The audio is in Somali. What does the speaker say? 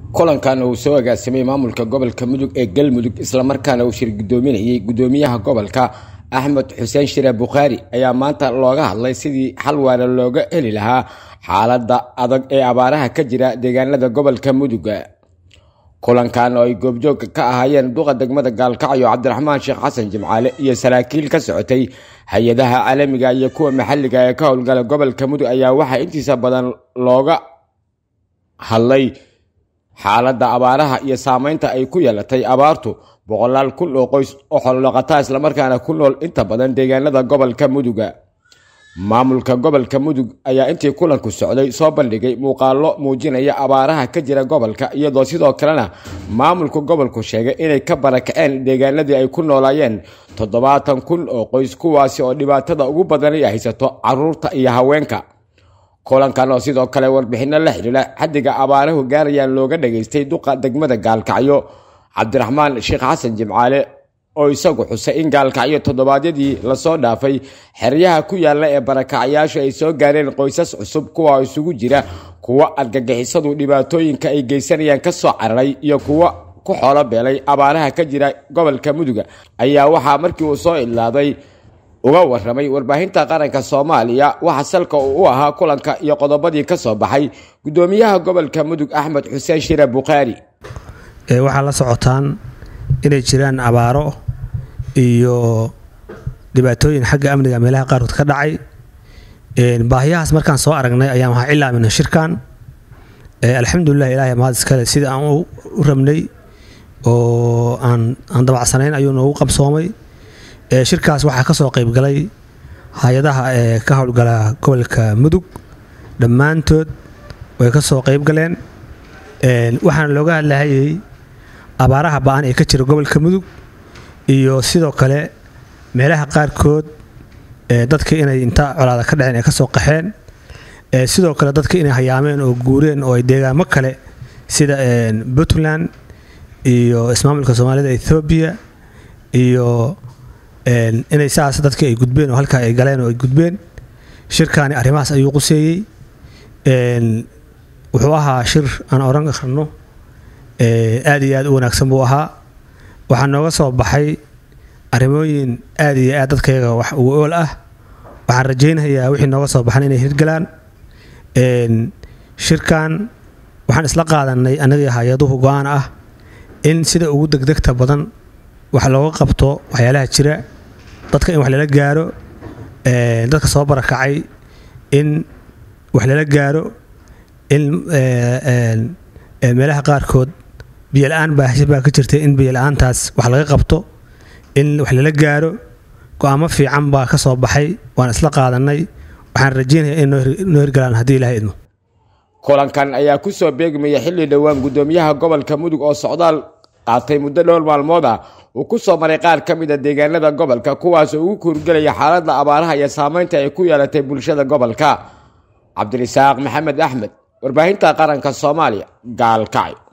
kulankan uu soo agaasimay maamulka gobolka mudug ee galmudug islamarkaana uu shir gudoominayay gudoomiyaha gobolka axmed xuseen shire bukhaari ayaa maanta looga hadlay sidii xal waara looga heli lahaa xaalada adag ee abaaraha ka jira deegaanada gobolka muduga kulankan oo ay goobjoogka ka ahaayeen duqa degmada gaalkacyo cabdiraxmaan sheekh xasan jimcaale iyo saraakiil ka socotay hay-adaha caalamiga iyo kuwa maxalliga ee ka howlgala gobolka mudug ayaa waxaa intiisa badan looga hadlay xaaladda abaaraha iyo saameynta ay ku yeelatay abaartu boqolaal kun oo qoys oo xoolodhaqataa islamarkaana ku nool inta badan deegaanada gobolka muduga maamulka gobolka mudug ayaa intii kulanku socday soo bandhigay muuqaalo muujinaya abaaraha ka jira gobolka iyadoo sidoo kalena maamulka gobolku sheegay inay ka barakaceen deegaanadii ay ku noolaayeen toddobaatan kun oo qoys kuwaasi oo dhibaatada ugu badan ay haysato caruurta iyo haweenka kulankan oo sidoo kale warbixino la xidhiila xaddiga abaaruhu gaarayaan looga dhageystay duqa degmada gaalkacyo cabdiraxmaan sheekh xasan jimcaale oo isagu xusay in gaalkacyo toddobaadyadii lasoo dhaafay xeryaha ku yaalla ee barakacyaashu ay soo gaareen qoysas cusub kuwa isugu jira kuwa argagixisadu dhibaatooyinka ay geysanayaan ka soo cararay iyo kuwa ku xoolo beelay abaaraha ka jira gobolka muduga ayaa waxaa markii uu soo idlaaday uga waramay warbaahinta qaranka soomaaliya waxa salka uu u ahaa kulanka iyo qodobadii ka soo baxay gudoomiyaha gobolka mudug axmed xuseen shire bukhaari waxaa la socotaan inay jiraan abaaro iyo dhibaatooyin xagga amniga meelaha qaarkood ka dhacay baahiyahaas markaan soo aragnay ayaan waxaa cilaamina shirkan alxamdulilah ilaahay mahad iskale sidii aan u rabnay oo aan dabacsanayn ayuu noogu qabsoomay shirkaas waxaa ka soo qaybgalay hay-adaha ee ka howlgala gobolka mudug dhammaantood way ka soo qaybgaleen waxaana looga hadlahayay abaaraha ba-an ee ka jira gobolka mudug iyo sidoo kale meelaha qaarkood dadka inay inta colaada ka dhaceen ay ka soo qaxeen sidoo kale dadka inay hayaameen oo guureen oo ay deegaamo kale sida puntland iyo ismaamulka soomaalida ethoobiya iyo inay saas dadka ay gudbeen oo halkaa ay galeen oo ay gudbeen shirkaani arrimahaas ayuu quseeyey wuxuu ahaa shir aan oran karno aad iyo aad u wanaagsan buu ahaa waxaa nooga soo baxay arrimooyin aad iyo aad dadkayaga wax ugu ool ah waxaan rajaynayaa wixii nooga soo baxan inay hirgalaan shirkan waxaan isla qaadanay annagii hay-aduhu go-aan ah in sida ugu degdegta badan wax looga qabto waxyaalaha jira dadka in wax lala gaaro dadka soo barakacay in wax lala gaaro in meelaha qaarkood biyola-aan baahsha baa ka jirtay in biyola-aantaas wax laga qabto in wax lala gaaro go-aamo fiican baa ka soo baxay waan isla qaadanay waxaan rajeynaya in noo hirgalaan haddii ilaha idmo kulankan ayaa ku soo beegmaya xilli dhowaan gudoomiyaha gobolka mudug oo socdaal qaatay muddo dhowr maalmood ah uu ku soo maray qaar ka mid a deegaanada gobolka kuwaas oo ugu kuurgelaya xaaladda abaaraha iyo saameynta ay ku yeelatay bulshada gobolka cabdirisaaq maxamed axmed warbaahinta qaranka soomaaliya gaalkacyo